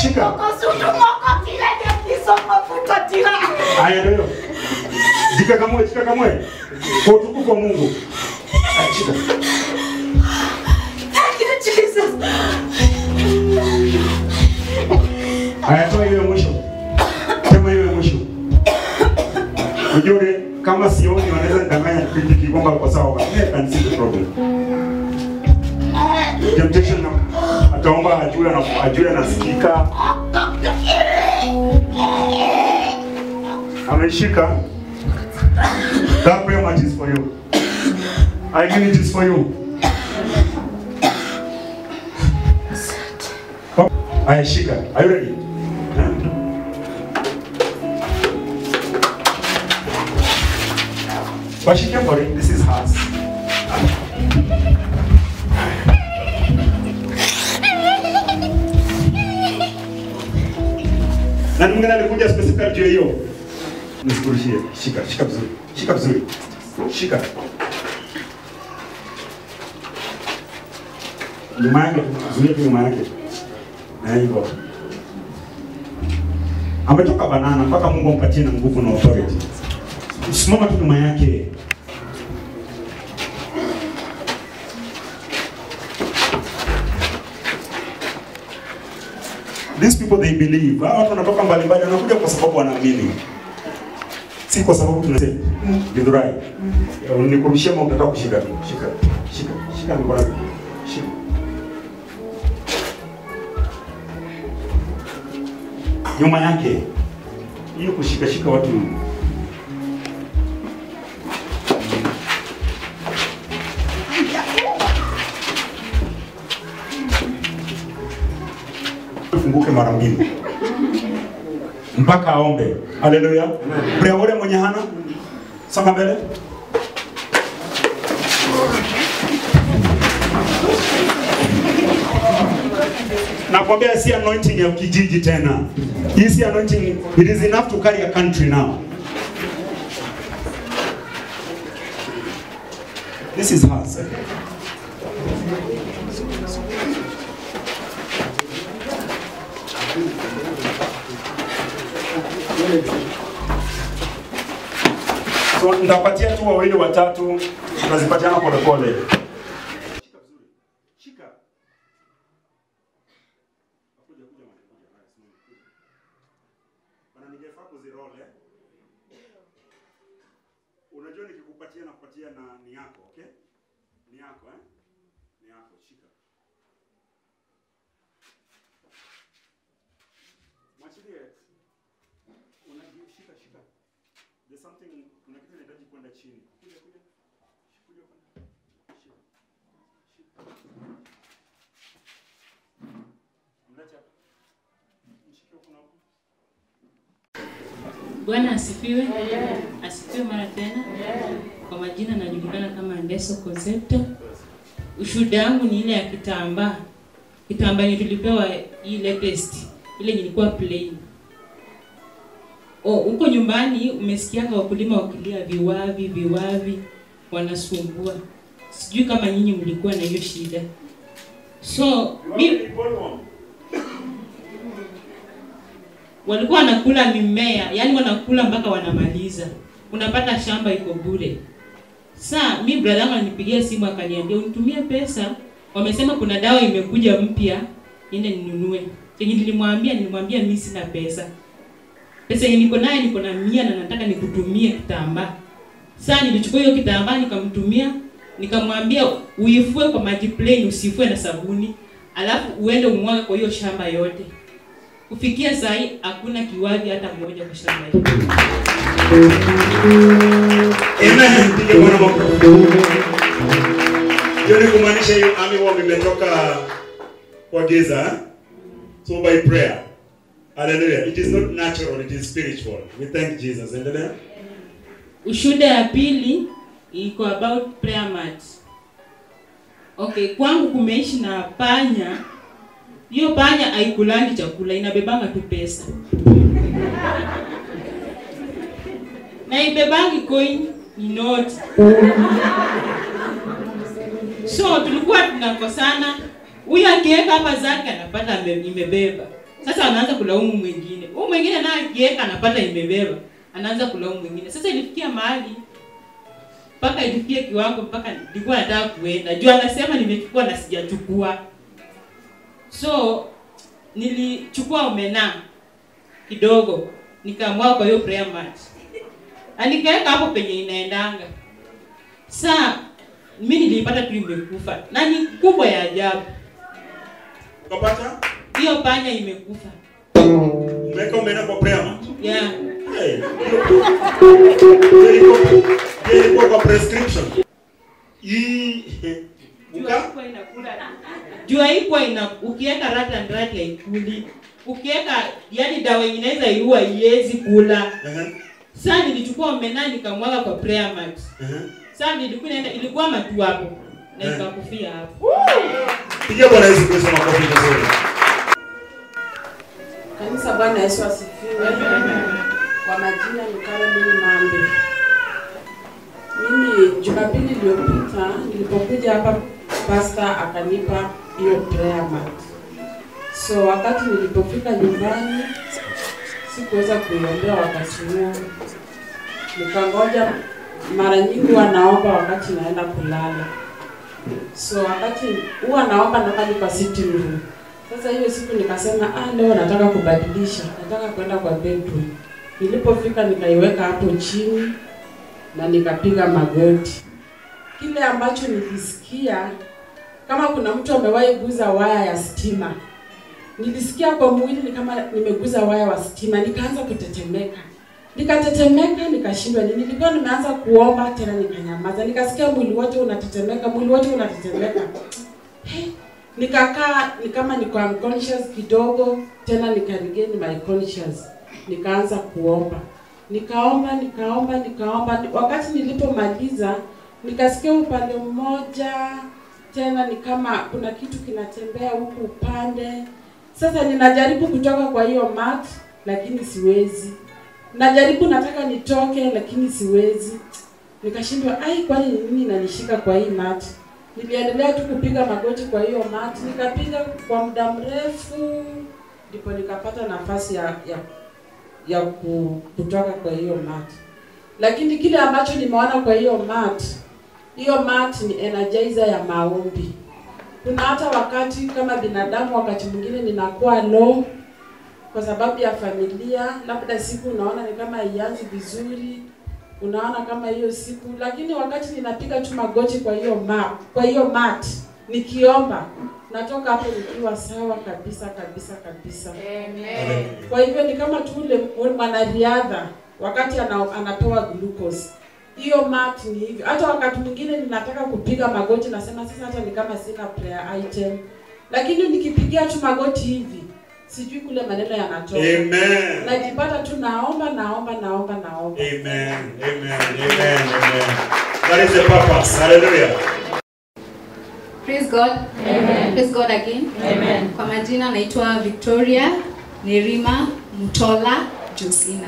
Shika. Haya ndio. Jikakamue, jikakamue. Kwa utukufu wa Mungu. Haya, Shika. Haya, toa hiyo ya mwisho. Sema hiyo ya mwisho. Ujue kama sioni wanaweza nidanganya kipindi kikomba kwa sawa but I can see the problem. Temptation na ataomba ajue na ajue anasikika. Ameshika. That prayer match is for you. I mean it is for you. Aya, shika. Are you ready? Washike for it. This is hers. Na mwingine alikuja specifically juu ya hiyo. Nisikurushie. Shika, shika vizuri. Shika vizuri. Shika. Nyuma yake, zuia tu nyuma yake. Na hivyo. Ametoka banana mpaka Mungu ampatie na nguvu na authority. Simama tu nyuma yake. These people they believe. Hawa watu wanatoka mbalimbali wanakuja kwa sababu wanaamini. Si kwa sababu tunasema Githurai. Nikurushia ama utataka kushika tu. Shika. Shika. Shika mikono. yako. Shika. Nyuma yake. Hiyo kushika shika watu funguke mara mbili mpaka aombe. Haleluya. Prea ule mwenye hana songa mbele. Nakwambia si anointing ya kijiji tena. Hii si anointing, it is enough to carry a country now. This is hers. So nitapatia tu wawili watatu, tunazipatiana polepole. Shika vizuri. Shika. Kuja kuja mwana kuja. Haya, simama, kuja. Bana ningefaa kuzirole. Unajua nikikupatia na kupatia na ni yako, okay? Ni yako eh? Ni yako, shika. Mwachilie. Unajua shika shika. There's something kuna kitu inahitaji kwenda chini. Kuja kuja. Kuja kuja. Shika. Shika. Mlete hapa. Mshike huko na huko. Bwana asifiwe. Asifiwe mara tena. Kwa majina najulikana kama Ndeso Kozeta. Ushuhuda wangu ni ile ya kitambaa. Kitambaa yenye tulipewa hii latest. Ile ilikuwa plain. Oh, huko nyumbani umesikianga wakulima wakilia viwavi viwavi wanasumbua. Sijui kama nyinyi mlikuwa na hiyo shida. So, mi, walikuwa wanakula mimea, yani wanakula mpaka wanamaliza. Unapata shamba iko bure. Saa mi brother yangu alinipigia simu akaniambia unitumie pesa, wamesema kuna dawa imekuja mpya, niende ninunue. Yenye nilimwambia nilimwambia mimi sina pesa. Pesa yenye niko nayo niko na mia na nataka nikutumie kitambaa. Saa nilichukua hiyo kitambaa nikamtumia, nikamwambia uifue kwa maji plain, usifue na sabuni, alafu uende umwage kwa hiyo shamba yote. Kufikia saa hii hakuna kiwavi hata mmoja kwa shamba hili. Amen. Mpige Bwana makofi. Hiyo ni kumaanisha hiyo army worm imetoka kwa giza. eh? So by prayer. Hallelujah. It is not natural, it is spiritual. We thank Jesus. Endelea. Ushuhuda ya pili iko about prayer mat. Okay, kwangu kumeishi na panya. Hiyo panya haikulangi chakula, inabebanga tu pesa. na ibebangi coin ni note. So tulikuwa tunakosana, huyu akiweka hapa zake anapata ame- imebeba, Sasa anaanza kulaumu mwingine. Huyu mwingine naye akiweka anapata imebeba. Anaanza kulaumu mwingine. Sasa ilifikia mahali mpaka ilifikia kiwango mpaka nilikuwa nataka kuenda. Juu anasema nimechukua na sijachukua. So nilichukua omena kidogo nikamwaga kwa hiyo prayer mat. Na nikaweka hapo penye inaendanga. Saa mimi nilipata tu imekufa. Na ni kubwa ya ajabu. Ukapata? Hiyo panya imekufa. Umeweka umeenda kwa prayer mat. Yeah. Hey. Ilikuwa ilikuwa kwa prescription. Hii Juu uka haikuwa inakula. Juu haikuwa ina ukiweka rat and rat haikuli. Ukiweka yani dawa yenye inaweza iua iwezi kula. Ehe. Sasa nilichukua omena nikamwaga kwa prayer mat. Ehe. Sasa nilikuwa naenda ilikuwa matu hapo na Eh. ikakufia hapo. Pigia Bwana Yesu Kristo makofi vizuri. Kanisa, Bwana Yesu asifiwe. Kwa majina ni Caroline Mambe. Mimi Jumapili iliyopita nilipokuja hapa, pasta akanipa hiyo prayer mat. So wakati nilipofika nyumbani sikuweza kuiombea wakati huo, nikangoja. Mara nyingi huwa naomba wakati naenda kulala, so wakati huwa naomba nakali kwa sitting room sasa hiyo siku nikasema ah, leo nataka kubadilisha, nataka kwenda kwa bedroom. Nilipofika nikaiweka hapo chini na nikapiga magoti. Kile ambacho nilisikia kama kuna mtu amewahi guza waya ya stima, nilisikia kwa mwili ni kama nimeguza waya wa stima, nikaanza kutetemeka, nikatetemeka, nikashindwa nini. Nilikuwa nimeanza kuomba tena, nikanyamaza, nikasikia mwili wote unatetemeka, mwili wote unatetemeka. Hey, nikakaa ni kama niko unconscious kidogo tena nikaregain my conscious nikaanza kuomba nikaomba nikaomba nikaomba wakati nilipomaliza nikasikia upande mmoja tena ni kama kuna kitu kinatembea huku upande sasa ninajaribu kutoka kwa hiyo mat lakini siwezi najaribu nataka nitoke lakini siwezi nikashindwa ai kwani ni nini inanishika kwa hii mat niliendelea tu kupiga magoti kwa hiyo mat nikapiga kwa muda mrefu ndipo nikapata nafasi ya ya, ya ku- kutoka kwa hiyo mat lakini kile ambacho nimeona kwa hiyo mat hiyo mat ni energizer ya maombi kuna hata wakati kama binadamu wakati mwingine ninakuwa low kwa sababu ya familia labda siku unaona ni kama haianzi vizuri unaona kama hiyo siku lakini wakati ninapiga tu magoti kwa hiyo ma, kwa hiyo mat nikiomba natoka hapo nikiwa sawa kabisa kabisa kabisa kwa hivyo ni kama tu ule ule mwanariadha wakati ana, anapewa glucose hiyo mat ni hivyo hata wakati mwingine ninataka kupiga magoti nasema sasa hata ni kama sina prayer item lakini nikipigia tu magoti hivi sijui kule maneno yanatoka Amen. najipata tu naomba naomba naomba naomba Amen. Amen. Amen. Amen. That is the purpose. Hallelujah. Praise God. Amen. Praise God again. Amen. Kwa majina naitwa Victoria Nerima Mutola Josina.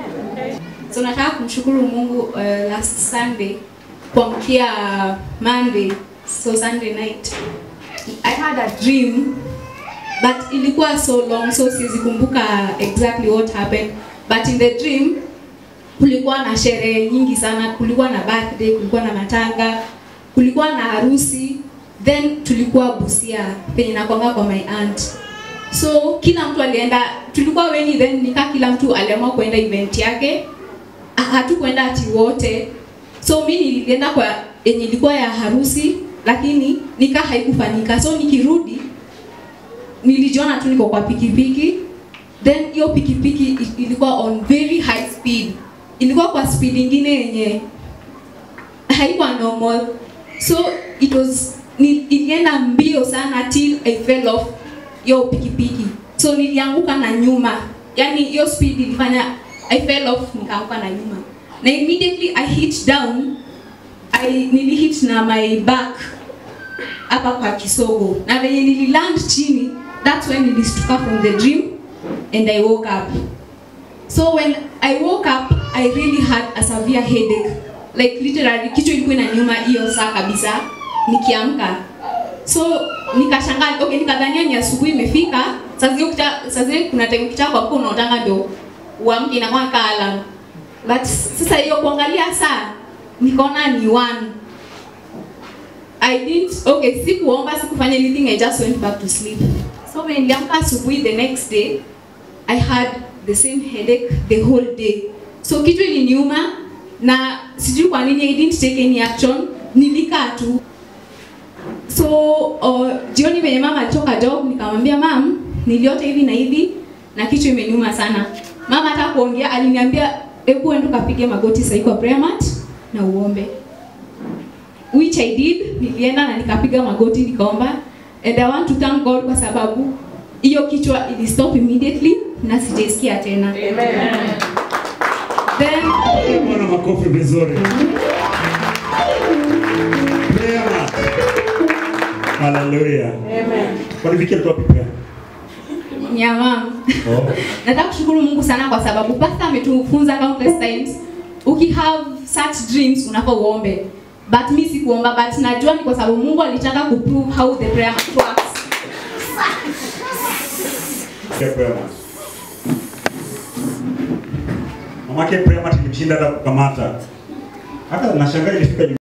So nataka kumshukuru Mungu uh, last Sunday kuamkia Monday, so Sunday night. I had a dream but ilikuwa so long so siwezi kumbuka exactly what happened but in the dream kulikuwa na sherehe nyingi sana kulikuwa na birthday kulikuwa na matanga kulikuwa na harusi then tulikuwa busia penye nakwanga kwa my aunt so kila mtu alienda tulikuwa wengi then nika kila mtu aliamua kuenda event yake Ha- hatukwenda ati wote so mi nilienda kwa yenye ilikuwa ya harusi lakini nika haikufanyika so nikirudi nilijiona tu niko kwa pikipiki then hiyo pikipiki i- ilikuwa on very high speed ilikuwa kwa speed ingine yenye haikuwa normal so it was ni, ilienda mbio sana till I fell off hiyo pikipiki so nilianguka na nyuma yani hiyo speed ilifanya I fell off nikaanguka na nyuma na immediately I hit down I nilihit na my back hapa kwa kisogo na venye nililand chini that's when nilistuka from the dream and I woke up so when I woke up I really had a severe headache like literally kichwa ilikuwa inaniuma hiyo saa kabisa nikiamka so nikashangaa okay nikadhania ni asubuhi imefika saa zingine ukita- saa zingine kuna time ukitaka kwa kuwa unaotanga ndo uamke inakuwa kaa alarm but sasa hiyo kuangalia saa nikaona ni one I didn't okay sikuomba sikufanya anything I just went back to sleep so when niliamka asubuhi the next day I had the same headache the whole day so kitu iliniuma na sijui kwa nini I didn't take any action nilikaa tu so uh, jioni venye mama alitoka job nikamwambia mam niliota hivi na hivi na kichwa imeniuma sana mama hata kuongea aliniambia hebu enda ukapige magoti sahii kwa prayer mat na uombe which I did nilienda na nikapiga magoti nikaomba and I want to thank God kwa sababu hiyo kichwa ili stop immediately na sijaisikia tena then Bwana makofi vizuri. Prayer mat. Hallelujah. Amen. Kwani Viki alitoa pipi gani? nyamam Oh. nataka kushukuru mungu sana kwa sababu pastor ametufunza countless times ukihave such dreams unafaa uombe but mi sikuomba but najua ni kwa sababu mungu alitaka kuprove how the prayer mat works Ya prayer mat. Mamake prayer mat ilimshinda hata kukamata. Hata nashangaa ilifika